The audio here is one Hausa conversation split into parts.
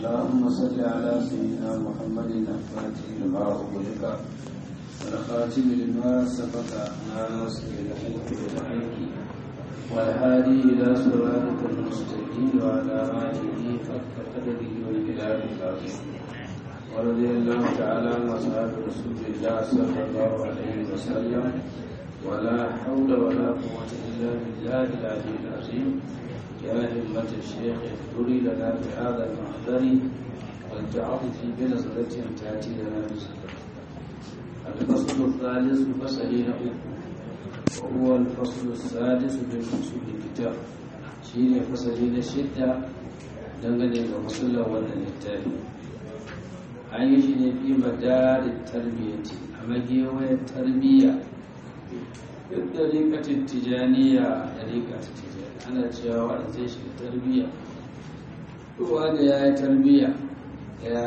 اللهم صل على سيدنا محمد الفاتح لما أغلق والخاتم لما سبق ناصر الحق بالحق والهادي إلى صراطك المستقيم وعلى آله حق قدره والجلال العظيم ورضي الله تعالى عن أصحاب رسول الله صلى الله عليه وسلم ولا حول ولا قوة إلا بالله العلي العظيم يا همة الشيخ اذكري لنا بهذا المحضر والتعاطف بنظرة تأتي لنا بسكر الفصل الثالث فصلين وهو الفصل السادس من فصول الكتاب شيء فصلين الشدة dangane ga musulun wannan littafi an yi shi ne fi madarin tarbiyyati a magewayar tarbiyya duk da rikatin tijaniya da rikatin tijaniya ana cewa wanda zai shiga tarbiyya duk wanda ya yi tarbiyya ya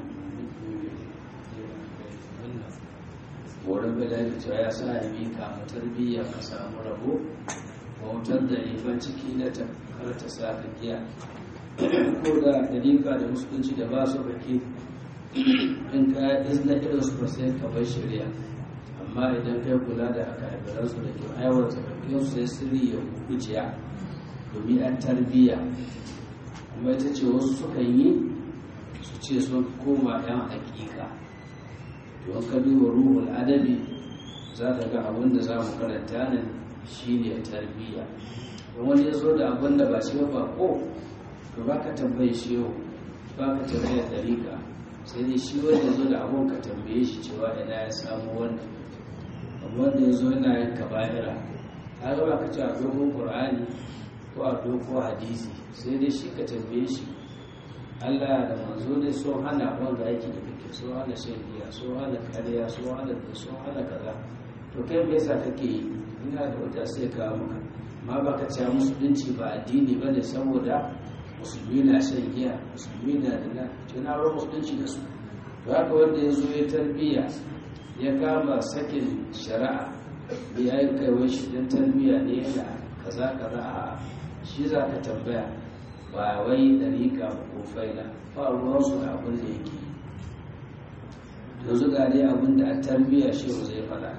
wurin bilali cewa ya sa ya mika mu tarbiyya ka samu rabo bautar da riban ciki na ta kar ta sa ka giya ko da dalika da musulunci da ba su baki in ka izna irin su sai ka bai shari'a amma idan kai kula da aka haifaran su da ke aiwata bakin su sai sirri ya kuciya domin an tarbiyya kuma ita ce wasu sukan yi su ce sun koma yan hakika to an ka duba ruhul adabi za ka ga abin da za mu karanta nan shine tarbiyya don wani ya zo da abin da ba shi ba ko to ba ka tambaye shi yau ba ka tambaye ɗarika sai dai shi wanda ya zo da abun ka tambaye shi cewa ina ya samu wannan amma wanda ya zo yana yin kaba'ira ta ga ba ka ce a dogon ƙur'ani ko a dogon hadisi sai dai shi ka tambaye shi Allah da manzo ne so hana wanda aiki da kake so hana shan giya so hana kariya so hana da so hana kaza to kai me yasa kake yi ina da wata sai ka maka ma ba ka ce musulunci ba addini bane saboda musulmi na shan giya musulmi na da na tuna ruwan musulunci da su to haka wanda ya zo ya tarbiyya ya kama sakin shari'a ya yi kaiwai shi don tarbiyya ne yana kaza kaza a shi za ka tambaya ba wai dariƙa ko faila ba ruwansu da abin da yake yanzu ga dai abin da a tarbiyya shi zai faɗa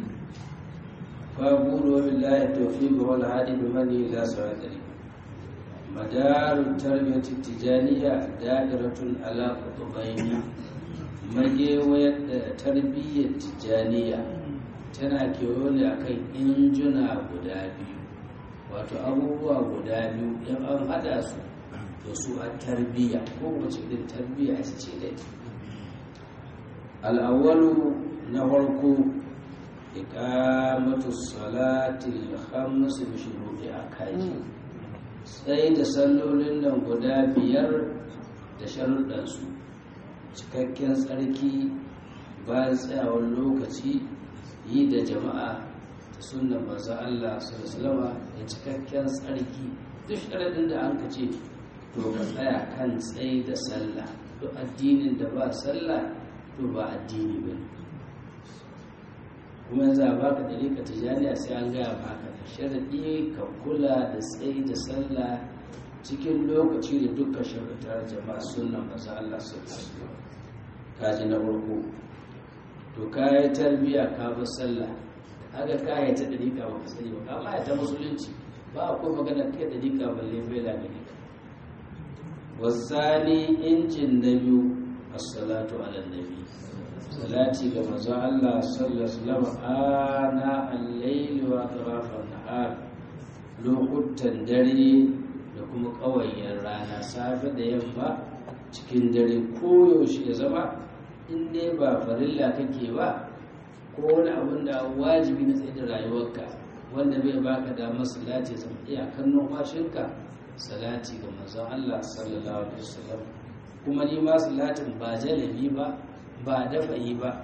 fa buru wa billahi tawfiq wal hadi bi mani ila sawatari مدار التربية التجانية دائرة على قطبين magewayar da tarbiyyar tijjaniya tana kewaye ne akan injuna guda biyu wato abubuwa guda biyu in an hada su da su a tarbiyya ko wace irin tarbiyya ce dai al'awwalu na farko iqamatu salati al-khams bi shuruti akaji sai da sallolin nan guda biyar da sharuɗansu cikakken tsarki bayan tsayawar lokaci yi da jama'a da sunan maza Allah sallama da cikakken tsarki duk sharaɗin da an ka ce to ka tsaya kan tsaye da sallah to addinin da ba sallah to ba addini ba ne kuma yanzu a baka dalika tijaniya sai an gaya baka da sharaɗi ka kula da tsayi da sallah cikin lokaci da duka sharaɗar jama'a sunan maza Allah su kaji na farko to kayi tarbiya ka bi sallah haka kaya ta dalika ba ka sani ba kama ya ta musulunci ba akwai magana kai dalika balle bai da gare ka wasani injin na biyu as-salatu ala nabi salati ga manzon Allah sallallahu alaihi wasallam ana al-layl wa atrafan nahar lokutan dare da kuma ƙawayen rana safe da yamma cikin dare koyaushe ya zama in dai ba farilla kake ba ko wani abin da wajibi na tsaye da rayuwarka wanda bai baka damar salati ya zama iyakan numfashinka salati ga manzon Allah sallallahu alaihi wasallam kuma ni ma salatin ba jalabi ba ba dafa yi ba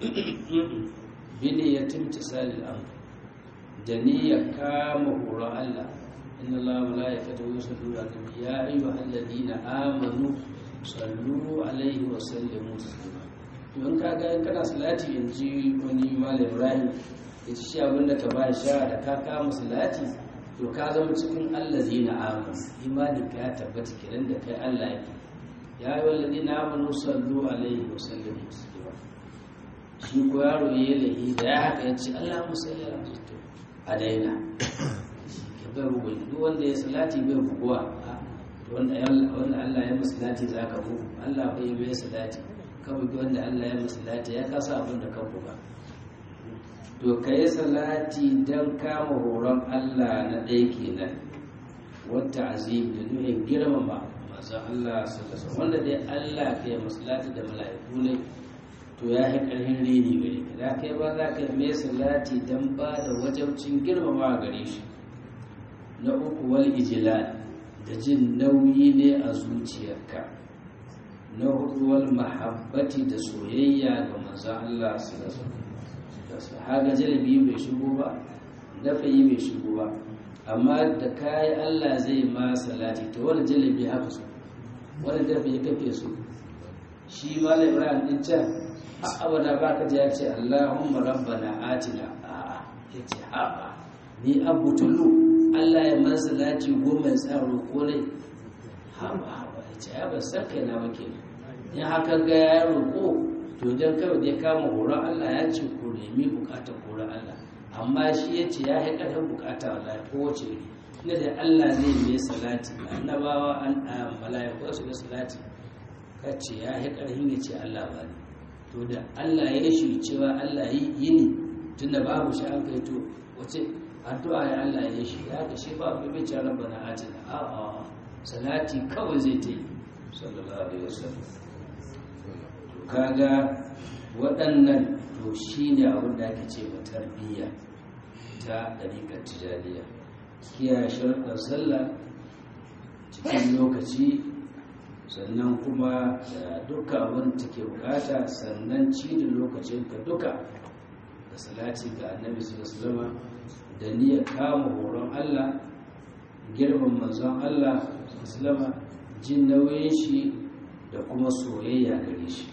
bine ya timtisalil amr da niyya kama horon Allah inna Allah wa malaikatahu yusalluna ala nabi ya ayyuhal ladina amanu sallu alaihi wa sallimu taslima don ka ga kana salati yanzu wani malam Ibrahim ya ci abin da ka ba sha da ka kama salati to ka zama cikin allazina amanu imanin ka ya tabbata kiran da kai Allah yake ya yi wallazi na amanu sallu alaihi wa sallam taslima shi ko yaro ya yi lahi da ya haka ya ce Allah musalli ala musalli a daina ke bai bugu duk wanda ya salati bai buguwa wanda Allah ya masalati za ka bugu Allah bai yi bai salati ka bugi wanda Allah ya masalati ya kasa abin da ka buga to ka yi salati don kama horon Allah na ɗaya kenan wata azim da nuhin girmama masu Allah sallallahu wanda dai Allah ka yi masalati da mala'iku ne to ya yi ƙarfin rini gare ka da kai ba za ka mai salati don ba da wajabcin girmama gare shi na uku wal ijlal da jin nauyi ne a zuciyarka na hudu wal mahabbati da soyayya ga manzon Allah sallallahu alaihi wasallam haga jalabi bai shigo ba dafayi bai shigo ba amma da kayi Allah zai ma salati to wani jalabi haka so wani dafayi kafe so shi malam Ibrahim din can abada baka ji ya ce Allahumma rabbana atina a'a yace haɓa ni abutulu Allah ya man salati goma ya tsaro ko ne haɓa haɓa yace ya ba san kai na wake in haka ga ya roƙo to dan kawai da ya kama horon Allah ya ce ko nemi bukatar horon Allah amma shi ya ce ya yi ƙarfin bukata wallahi ko wace iri ina da Allah zai yi salati annabawa an mala'iku su da salati kace ya yi ƙarfin ya ce Allah ba ne to da Allah ya shi cewa Allah yi ni tunda babu shi an kai to wace addu'a ya Allah ya shi ya ga shi ba bai bai ce rabbana atina a a salati kawai zai ta yi sallallahu alaihi wasallam to kaga waɗannan to shine abin da ake ce wa tarbiyya ta ɗariƙar tijaniya kiyaye sharuɗan sallah cikin lokaci sannan kuma da duka abin da take bukata sannan ci da lokacinka duka da salati ga annabi sallallahu da niyyar kama horon Allah girman manzon Allah sallallahu jin nauyin shi da kuma soyayya gare shi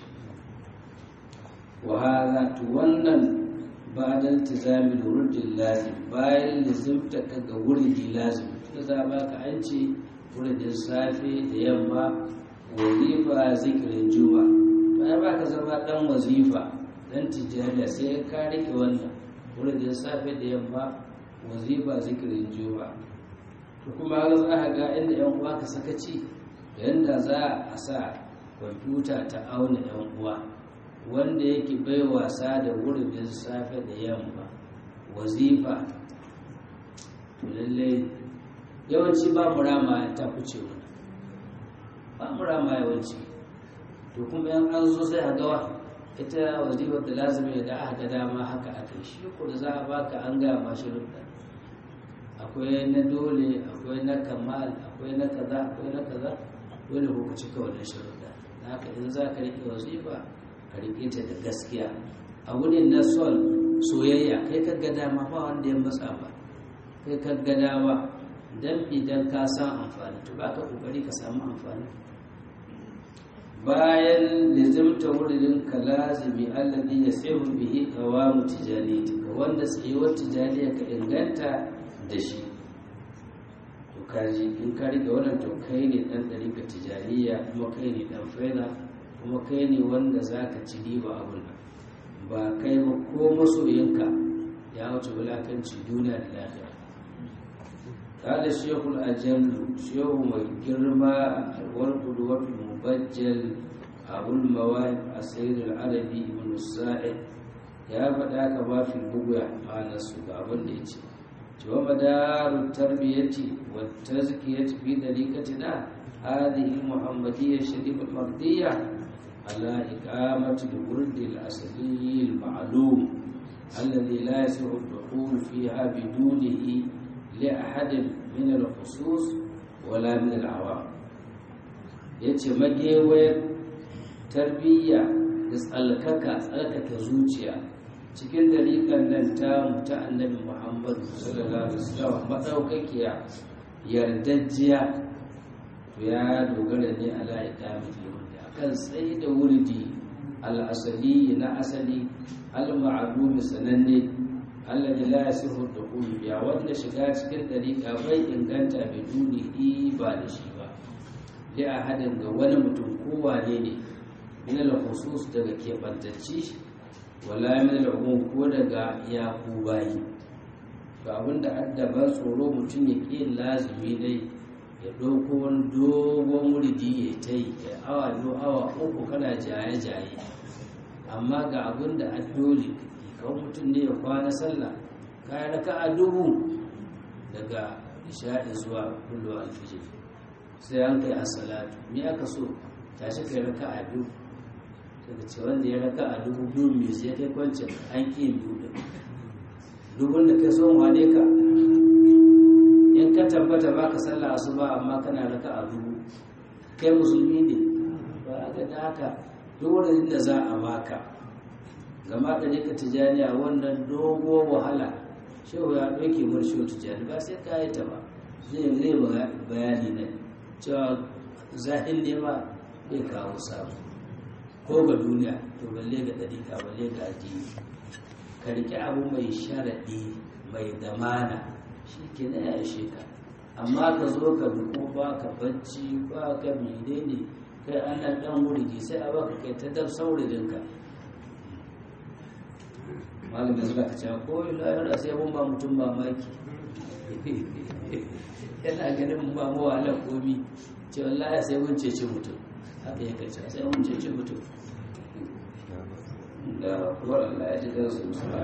wa hada to wannan ba da iltizamin wurdin lazim bayan lizimta ga wurdi lazim da za ba ka an ce wurdin safe da yamma wazifa zikirin juma bayan ba ka zama dan wazifa dan tijjaniya sai ka rike wannan wurin safe da yamma wazifa zikirin juma to kuma har za ka ga inda yan uwa ka sakaci da yanda za a sa kwamfuta ta auna yan uwa wanda yake bai wasa da wurin safe da yamma wazifa to lallai yawanci ba mu rama ta fice wani ba mu rama yawanci to kuma yan an zo sai a gawa ita wazifar da lazimi da aka ga dama haka aka yi shi ko da za a baka an gaya ma shiruɗa akwai na dole akwai na kamal akwai na kaza akwai na kaza dole ko ka cika wannan shiruɗa da haka in za ka riƙe wazifa ka riƙe ta da gaskiya a wurin na son soyayya kai ka ga dama ba wanda ya matsa ba kai ka ga dama dan idan ka san amfani to ba ka kokari ka samu amfani bayan lizimta wurin ka lazimi alladhi yasihu bihi qawamu tijaniyati ka wanda tsayuwar tijaniya ka inganta da shi to kaji in ka rike wannan to kai ne dan dariƙa tijaniya kuma kai ne dan faida kuma kai ne wanda zaka ci riba abun nan ba kai ba ko masoyinka ya wuce wulakanci duniya da lafiya قال الشيخ الأجل شيخ مجرما والقدوة المبجل أبو المواهب السيد العربي بن السائد يا فتاك ما في البقية مع نسوك أبن ديتي ومدار التربية والتزكية في طريقتنا هذه المحمدية الشريفة المرضية على إقامة الورد الأصلي المعلوم الذي لا يصح الدخول فيها بدونه لأحد من الخصوص ولا من العوام yace magewayar tarbiyya da tsalkaka tsalkaka zuciya cikin dalilan nan ta muta annabi muhammadu sallallahu alaihi wasallam madaukakiya yardajjiya to ya dogara ne ala iqamati wurdi akan tsayi da wurdi al-asali na asali al-ma'lum sananne alladhi la yasihu dukhul biya wanda shiga cikin dariqa bai inganta biduni ba da shi ba li ahadin ga wani mutum ko wane ne min al-khusus daga keɓantacci wala min al-umum ko daga yaku bayi ga abinda addaban tsoro mutum ya ƙi lazumi dai ya ɗauko wani dogon wuridi ya ta yi ya awa biyu awa uku kana jaye-jaye amma ga abin da addoli kawai mutum ne ya kwana sallah kayan raka a dubu daga isha'i zuwa kullu alfijir sai an kai a salatu me aka so tashi kai raka a biyu daga ce wanda ya raka a dubu biyu mai sai kai kwancin an ƙi biyu da dubun da kai son wane ka in ka tabbata baka sallah asuba amma kana raka a dubu kai musulmi ne ba aka da haka duk da za a baka gama da nika tijaniya wannan dogo wahala shehu ya ɗauke mar shehu tijani ba sai ka yi ta ba zai zai bayani ne cewa zahin ne ma bai kawo samu ko ga duniya to balle ga ɗariƙa balle ga addini ka riƙe abu mai sharaɗi mai damana shi ke na ya ishe ka amma ka zo ka bi ko ba ka bacci ba ka mene ne kai ana ɗan wurgi sai a baka kai ta dab sauridinka malamin suka ka cewa ko yi layar sai mun ba mutum mamaki yana ganin mun ba mu wahalar komi ce wallahi sai mun cece mutum haka ya kace sai mun cece mutum da kuwar Allah ya ji kansu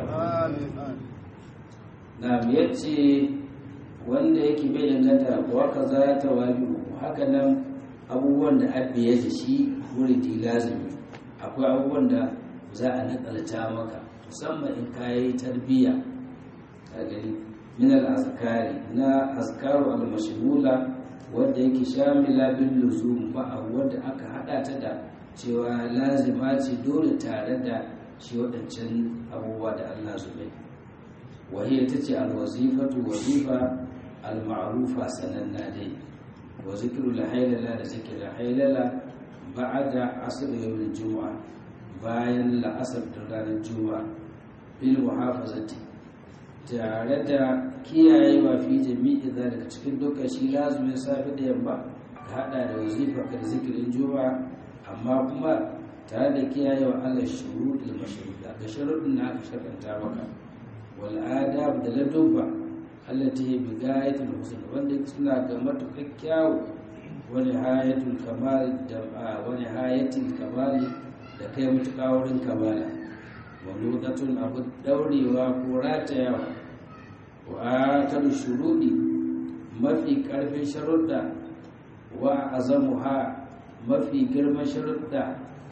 na yace wanda yake bai inganta kuwa ka za ta wali haka nan abubuwan da abbi ya ji shi wuridi lazimi akwai abubuwan da za a nakalta maka musamman in ka yi tarbiyya a gani min al-azkari na azkaru al-mashghula wanda yake shamila bil luzum ba wanda aka hada ta da cewa lazima ce dole tare da shi waɗancan abubuwa da Allah zubai wahiyar ta ce al-wazifatu wazifa al-ma'rufa sananna dai wa zikru la da zikr la ba'da asr yawm al-jum'a bayan la'asar da ranar juma'a bil muhafazati tare da kiyaye wa fi jami'i daga cikin dukkan shi lazumin safi da yamma ka hada da wazifa ka zikirin juma'a amma kuma tare da kiyaye wa Allah shurudul mashruda ga sharuɗin da aka shakanta maka wal adab da ladubba allati bi gayatul husn wanda suna ga matuƙar kyawu wa nihayatul kamal da wa nihayatul kamal da kai mutuƙa wurin kamala wa lugatun abu daurewa ko ratayawa wa akalu shuruɗi mafi ƙarfin sharuɗa wa azamuha mafi girman sharuɗa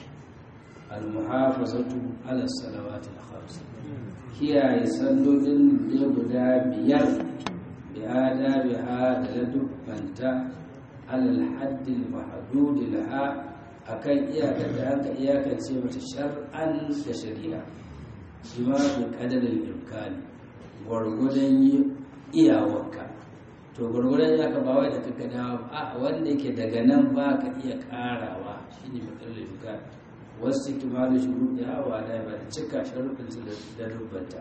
almuhafazatu ala salawati al-khams kiyaye sallolin da guda biyar bi adabiha da ladubbanta alal haddil mahdud laha akan iyakar da aka iyakance mata shar'an da shari'a shi ma bi kadarin imkani gwargwadon iyawarka to gwargwadon ya ka bawai da kaka dawa a wanda yake daga nan ba ka iya karawa shi ne matsalar imkani wasu kimanin shuru da hawa da ba da cika sharuɗin su da rubanta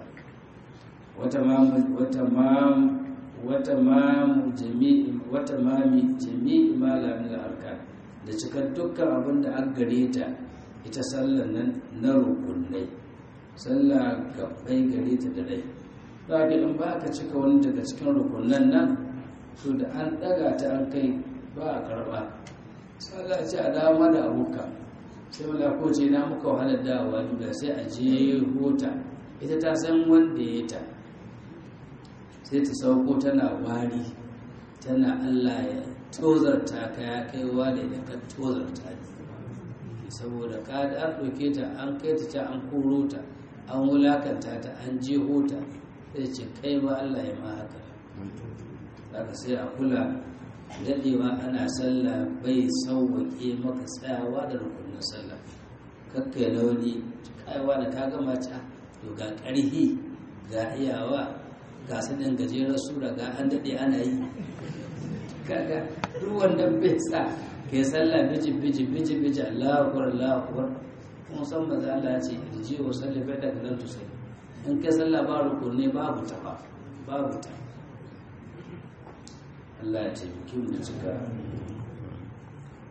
wata mamu jami'i wata mami jami'i malamin al'arkan da cikar dukkan abin da an gare ta ita sallar nan na rukunai sallah gabbai gare ta da rai ba ga in ba ka cika wani daga cikin rukunan nan to da an daga ta an kai ba a karba sallah ce a dama da abuka sai wala ko ce na muka wahalar dawowa duka sai a je hota ita ta san wanda ya ta sai ta sauko tana wari tana allah ya tozarta ka ya kaiwa da idan ka tozarta ne saboda ka da an ɗauke ta an kai ta an koro ta an wulakanta ta an jeho ta sai ce kai ba Allah ya ma haka zaka sai a kula daɗewa ana sallah bai sauwaƙe maka tsayawa da rukunin sallah kakkai launi kaiwa da ka gama ta to ga ƙarhi ga iyawa ga sanin gajerar sura ga an daɗe ana yi kaga duk wanda bai sa ke sallah biji biji biji biji Allahu akbar Allahu akbar kuma san manzo Allah ya ce irji wa salli fa da nan to sai in kai sallah ba rukunne babu ta ba babu ta Allah ya taimake mu cika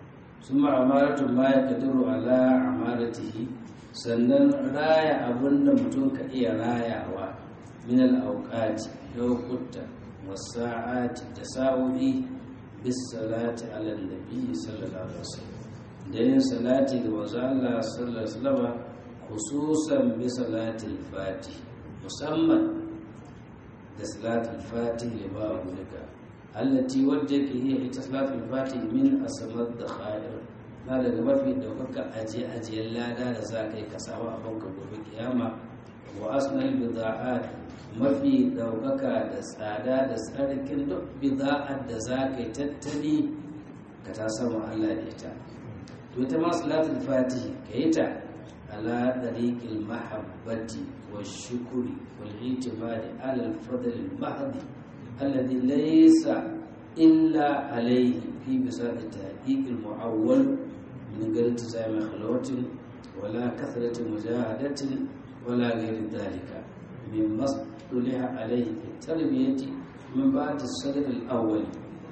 sun ma'amaratu ma ya kadiru ala amaratihi sannan raya abin da mutum ka iya rayawa min al'auƙati lokuta wasa'ati da sa'o'i bis salati ala nabi sallallahu alaihi wasallam da yin salati ga manzo Allah sallallahu alaihi wasallam khususan bi salatil fatih musamman da salatul fatih lima ulika allati wadda ke hiya ita salatul fatih min asamad da khair na daga mafi daukaka aje ajiyar lada da za ka yi ka samu abin ka gobe kiyama wa asnal bida'at mafi daukaka da tsada da tsarkin duk bida'at da za ka yi tattali ka ta samu Allah da ita to ita ma salatul fatih ka yi ta على طريق المحبة والشكر والاعتماد على الفضل المحض الذي ليس إلا عليه في بساط التحقيق المعول من غير التزام خلوة ولا كثرة مجاهدة ولا غير ذلك مما اصطلح عليه في التربية من بعد الصدر الأول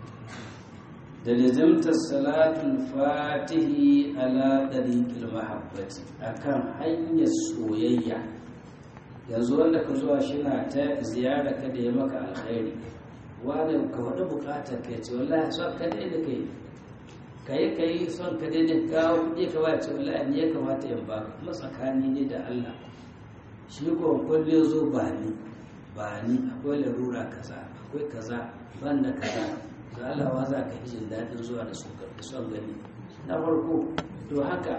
da lizimtar salatul fatihi ala ɗariƙil mahabbati akan hanyar soyayya yanzu wanda ka zuwa shi na ta ziyara ka da ya maka alkhairi wani ka faɗi buƙatar ka ce wallahi son ka dai da kai ka yi ka yi son ka dai da kawo kuɗi ka ba ce wallahi ne ya kamata in ba kuma tsakani ne da Allah shi ko kulle zo ba ni ba ni akwai larura kaza akwai kaza ban da kaza ga alawa za ka jin daɗin zuwa da son gani na farko to haka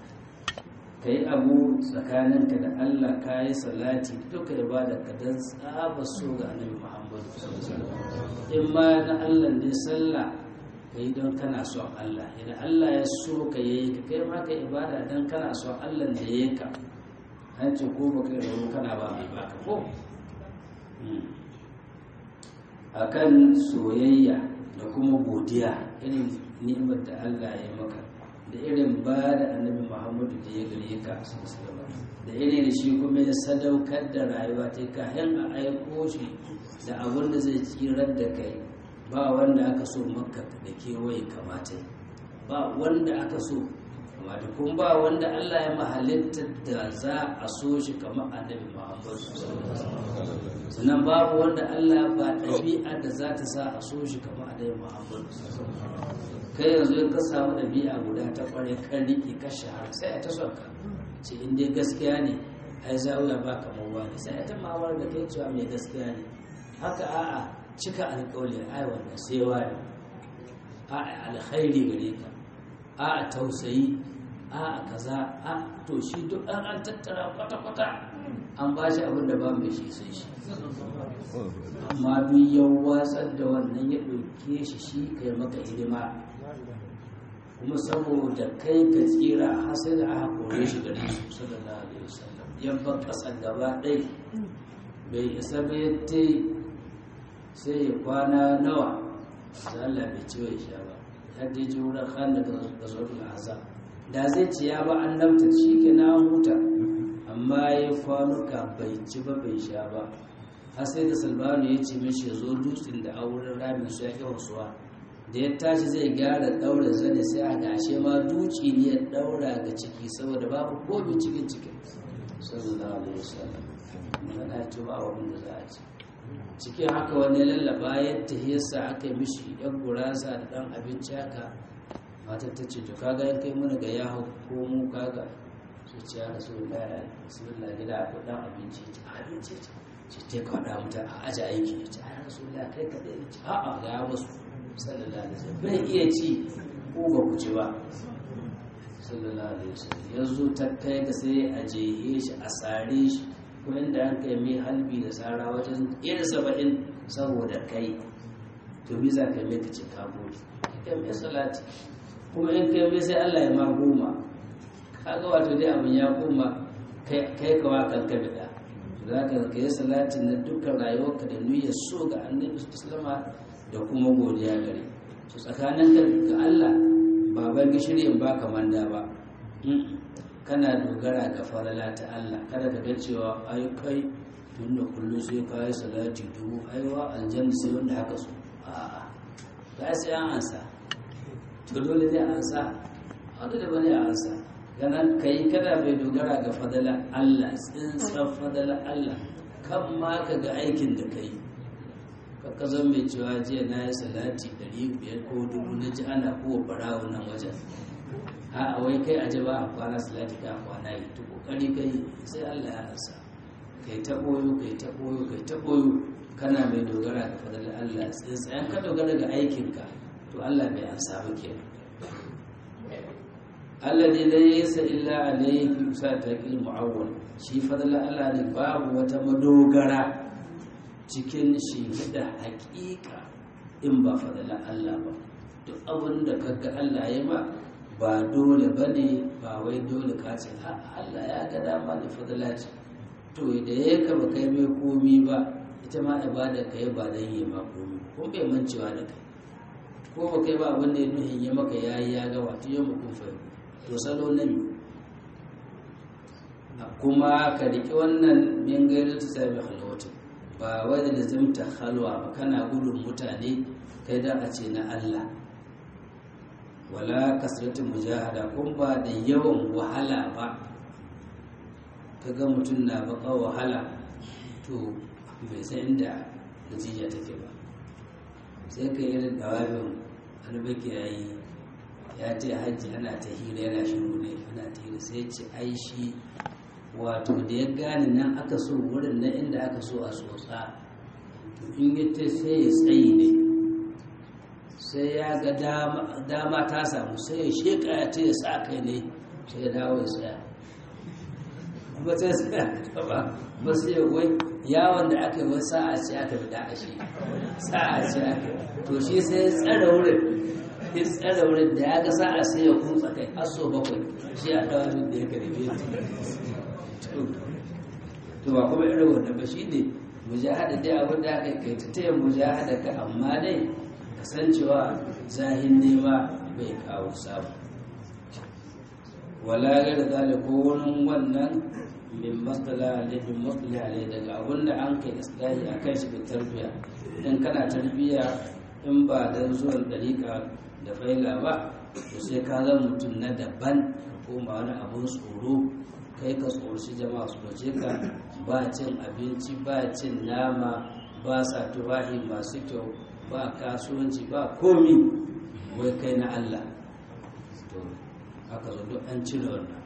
ka yi abu tsakaninka da allah ka yi salati duka ibada ka don tsaba so ga annabi muhammadu in ma na allah ne sallah ka yi don kana son allah idan allah ya so ka yi ka kai ma ka ibada don kana son allah da ya ka an ce ko ba kai rabu kana ba mai baka ko akan soyayya da kuma godiya irin ni'imar da Allah ya maka da irin ba da annabi Muhammadu da ya gare ka da irin da shi kuma ya sadaukar da rayuwa ta kayan a aiko shi da abin da zai tsirar da kai ba wanda aka so maka da kewaye kamata ba wanda aka so kamata kuma ba wanda Allah ya mahalitta da za a so shi kamar annabi Muhammadu sannan babu wanda Allah ba ɗabi'a da za ta sa a so shi kamar annabi Muhammadu kai yanzu in ka samu ɗabi'a guda ta ƙware kan riƙe ka shahara sai a ta son ka ce in dai gaskiya ne ai zawiya ba kamar wani sai a ta mawar da kai cewa mai gaskiya ne haka a'a cika alƙawli ai wannan sai wani a'a alkhairi gare ka a'a tausayi a'a kaza a to shi duk an an tattara kwata-kwata an ba shi abin da ba mai shi sai shi amma duk ya watsar da wannan ya ɗauke shi shi kai maka hidima kuma saboda kai ka tsira har sai da aka kore shi gare su sallallahu alaihi wasallam yabba ƙasar gaba ɗai bai isa ba ya sai ya kwana nawa da Allah bai ci bai sha ba har dai ji wurin khan da gazotul azab da zai ci ya ba annabta shi ke na huta amma ya kwanuka bai ci ba bai sha ba har sai da salmanu ya ce mishi zo dutsen da auren ramin su ya ƙi wasuwa da ya tashi zai gyara ɗaura zane sai a gashe ma duci ne ya ɗaura ga ciki saboda babu komi cikin cikin sallallahu alaihi wasallam mana ce ba abin da za a ci cikin haka wani lallaba yadda yasa aka yi mishi yan gurasa da ɗan abinci haka matar ta ce to kaga yan kai mana ga yaho ko mu kaga su ce ya rasu da bismillah gida akwai ɗan abinci abinci ce ce ta kwaɗa mutu a aji aiki ce ya rasu da kai kaɗai ce a'a ga ya wasu sallallahu alaihi wasallam bai iya ci ko ba ku ci ba sallallahu alaihi wasallam yanzu ta kai ga sai a jehe shi a sare shi ko inda an kai mai halbi da sara wajen irin saba'in saboda kai to bi za ka mai ka ce ka gode kai mai salati kuma in kai mai sai Allah ya ma goma kaga wato dai abin ya koma kai kawa kan ka bida za ka yi salatin na dukkan rayuwarka da niyyar so ga annabi sallallahu da kuma godiya gare su tsakanin ga Allah ba ban gishiri in ba manda ba kana dogara ga farala ta Allah kada ka ga cewa ai kai tunda kullum sai ka yi salati dubu aiwa aljanna sai wanda haka so a'a ga sai an ansa to dole zai ansa wanda da bane a ansa ganan kai kada bai dogara ga fadala Allah tsintsan fadala Allah kan ma ka ga aikin da kai ka kazan mai cewa jiya na yi salati 500 ko dubu na ji ana kowa barawo nan wajen a wai kai aje ba a kwana salati ka kwana yi to kokari kai sai Allah ya ansa kai ta boyo kai ta boyo kai ta boyo kana mai dogara ga fadala Allah tsintsan ka dogara ga aikinka to Allah bai ansa ba kenan alladhi laysa illa alayhi fi usatakil mu'awwal shi fadlan Allah ne babu wata madogara cikin shi da haƙiƙa in ba fadlan Allah ba duk abin da kaga Allah ya ma ba dole bane ba wai dole ka ce Allah ya ga dama da fadla ce to da ya ka ba kai mai komi ba ita ma ibada kai ba dan yi ma komi ko bai mancewa da kai ko ba kai ba abin da ya nuhin ya maka yayi ya ga wato yau kun fahimta to salo na biyu kuma ka riƙe wannan min gairu ta sami halwatu ba wai da lazimta halwa ba kana gudun mutane kai da a ce na Allah wala kasratin mujahada kun ba da yawan wahala ba ka ga mutum na baka wahala to bai san inda natija take ba sai ka yi da dawabin albaki yayi ya ce hajji ana ta hira yana shiru ne ana ta hira sai ce ai shi wato da ya gane nan aka so wurin na inda aka so a tsotsa to in ya ce sai ya tsayi ne sai ya ga dama ta samu sai ya sheka ya ce ya sa kai ne sai ya dawo ya tsaya kuma sai tsaya ba ba sai ya wai yawon da aka yi wai sa'a ce aka bi da ashe sa'a ce aka to shi sai ya tsara wurin in tsara wurin da ya ga sa'a sai ya kutsa kai har so bakwai shi a dawa min da ya karbe to ba kuma irin wanda ba shi ne mujahada dai abin da aka kai ta taya mujahada ka amma dai kasancewa zahin nema bai kawo samu wala ga da zalika wani wannan min matsala ne min matsala ne daga abin da an kai islahi a kan shi tarbiya in kana tarbiya in ba dan zuwan dariƙa da faila ba to sai ka zama mutum na daban ko ba wani abun tsoro kai ka tsorci jama'a su doce ka ba cin abinci ba cin nama ba sa tufahi masu kyau ba kasuwanci ba komi wai kai na Allah to haka zo duk an cire wannan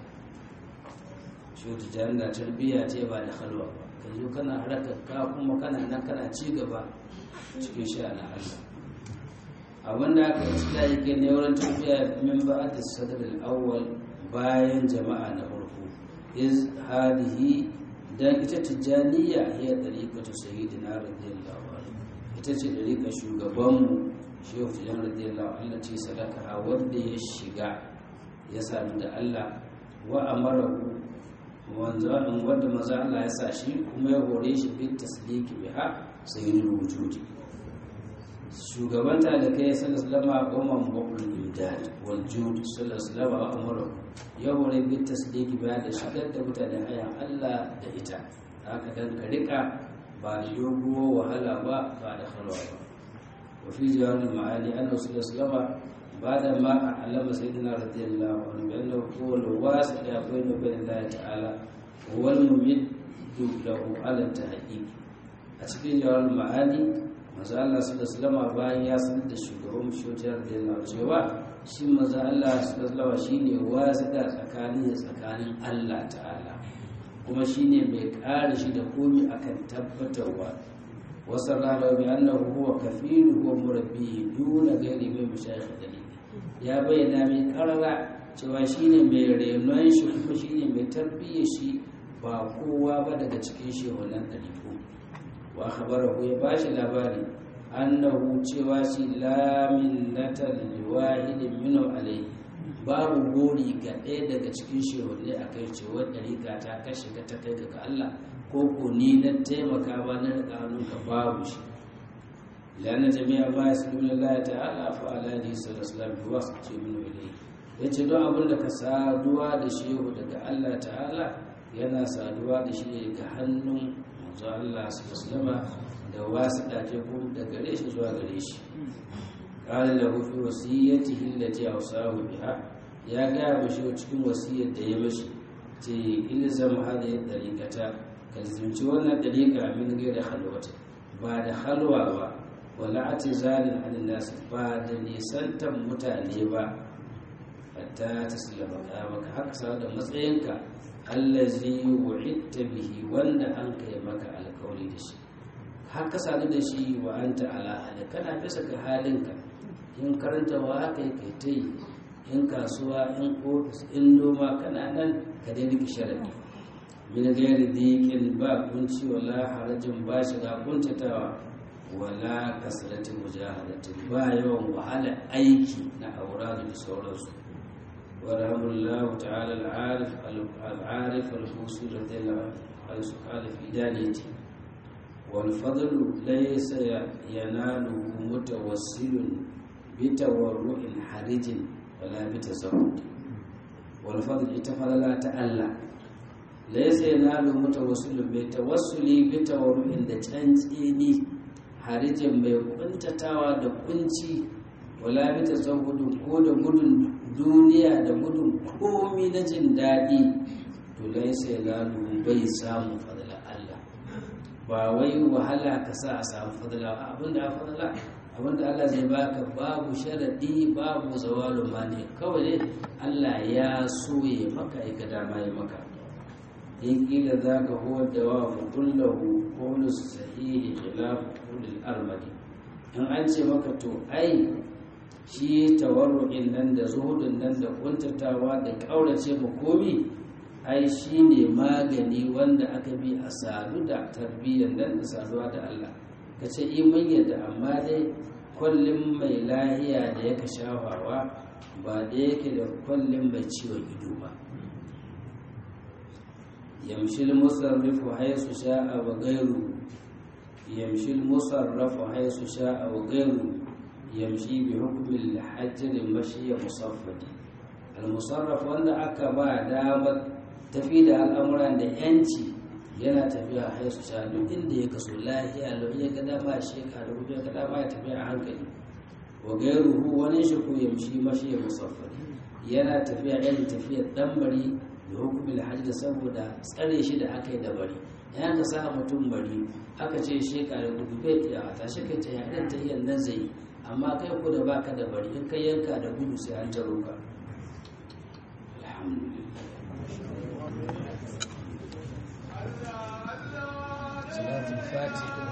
shi tijaran da tarbiyya ce ba da halwa ba ka zo kana harkar ka kuma kana nan kana ci gaba cikin sha na Allah abinda aka isla yake ne wurin tafiya min ba'ad sadr al-awwal bayan jama'a na farko iz hadihi dan ita tijaniya hiya dariqatu sayyidina radiyallahu anhu ita ce dariqa shugaban mu shehu tijan radiyallahu anhu ce sadaka wanda ya shiga ya sami da Allah wa amarahu wanzan wanda maza Allah ya sa shi kuma ya hore shi bin tasliki biha sayyidul wujudi shugaban talakai ya sallar salama umar mabul imdad wal jud sallar salama wa amuru ya hore bin tasliki biya da shigar da mutane hayan Allah da ita haka dan ka rika ba da doguwa wahala ba ba da halwa ba wa fi jawabin ma'ani annabi sallallahu alaihi wasallam بعد ما علم سيدنا رضي الله عنه بأنه هو الواسع بين وبين الله تعالى هو الممد له على التحقيق أتكين جوال المعاني maza Allah su da salama bayan ya sanar da shugaban shotiyar da yana cewa shi maza Allah su da salama shi ne wazida tsakanin tsakanin Allah ta'ala kuma shi ne mai ƙara shi da komi akan tabbatarwa wasu rana bi annahu huwa kafilu huwa murabbi duna gairi mai mashayikh dalili ya bayyana mai karara cewa shi ne mai renon shi kuma shi ne mai tarbiyyar shi ba kowa ba daga cikin shehunan ɗariku wa akhbarahu ya bashi labari annahu cewa shi la minnata lil wahidin minhu alayhi babu gori ga ɗaya daga cikin shehunne a kai cewa ɗariƙa ta kashe ka ta kai ga Allah ko ko ni na taimaka ba na riƙa hannunka babu shi lana jami'a ma ya sulu Allah ta'ala fa ala ni sallallahu alaihi wa sallam min ilayhi yace don abin da ka saduwa da shehu daga Allah ta'ala yana saduwa da shi ga hannun manzo Allah sallallahu da wasu ɗake ko da gare shi zuwa gare shi qala lahu fi wasiyatihi allati awsahu biha ya gaya mashi cikin wasiyar da ya mashi ce ilzam hadhihi dariqata ka zunci wannan dariqa min gairi halwata ba da halwa ba wala atizalin an nas ba da nisantan mutane ba hatta taslama maka haka sa da matsayinka allazi wu'idta bihi wanda an kai maka alkawari da shi haka sadu da shi wa anta ala hali kana bisa ga halinka in karanta wa haka kai ta yi in kasuwa in ofis in noma kana nan ka dai rike sharadi min gairi dikin ba kunci wala harajin ba shiga kuntatawa wala kasratin mujahadatin ba yawan wahala aiki na auradu da sauransu ورحم الله تعالى العارف العارف الخوصي رضي الله عنه قال في دانيته والفضل ليس يناله متوسل بتورع حرج ولا بتزهد والفضل اتفضل لا تألى ليس يناله متوسل بتوسل بتورع da cantsini harijin mai kuntatawa da kunci wala bi tazahudun ko da gudun duniya da gudun komi na jin daɗi to lai sai lalu bai samun fadla Allah ba wai wahala ka sa a samu fadla abinda a fadla abinda Allah zai baka babu sharadi babu zawalu mani kawai ne Allah ya so ya maka ya dama ya maka in kila za ka huwa da wa kullahu qawlu sahihi khilaf qawlil armadi in an ce maka to ai shi tawarru'in nan da zuhudun nan da kuntatawa da ƙaurace ma komi ai shi ne magani wanda aka bi a sadu da tarbiyyar nan da saduwa da Allah ka ce iman yadda amma dai kwallin mai lahiya da yaka shafawa ba da yake da kwallin mai ciwon ido ba yamshil musarrifu haisu sha'a wa gairu yamshil musarrafu haisu sha'a wa gairu yamshi bi hukumin hajjin mashi musaffadi al-musarraf wanda aka ba damar tafi da al'amuran da yanci yana tafiya haisu sha duk inda ya kaso lahiya lau ya ga dama shi ka da ya ga dama ya tafiya a hankali wa gairuhu wani shi ko yamshi mashi musaffadi yana tafiya irin tafiyar dan bari da hukumin hajji saboda tsare shi da aka yi da bari ya ka sa mutum bari aka ce shi ka da gudu bai iya ta shi kai ta yaɗin ta iya nan zai amma kai ku da baka da bari in kai yanka da gudu sai an taro ka alhamdulillah salatul fatiha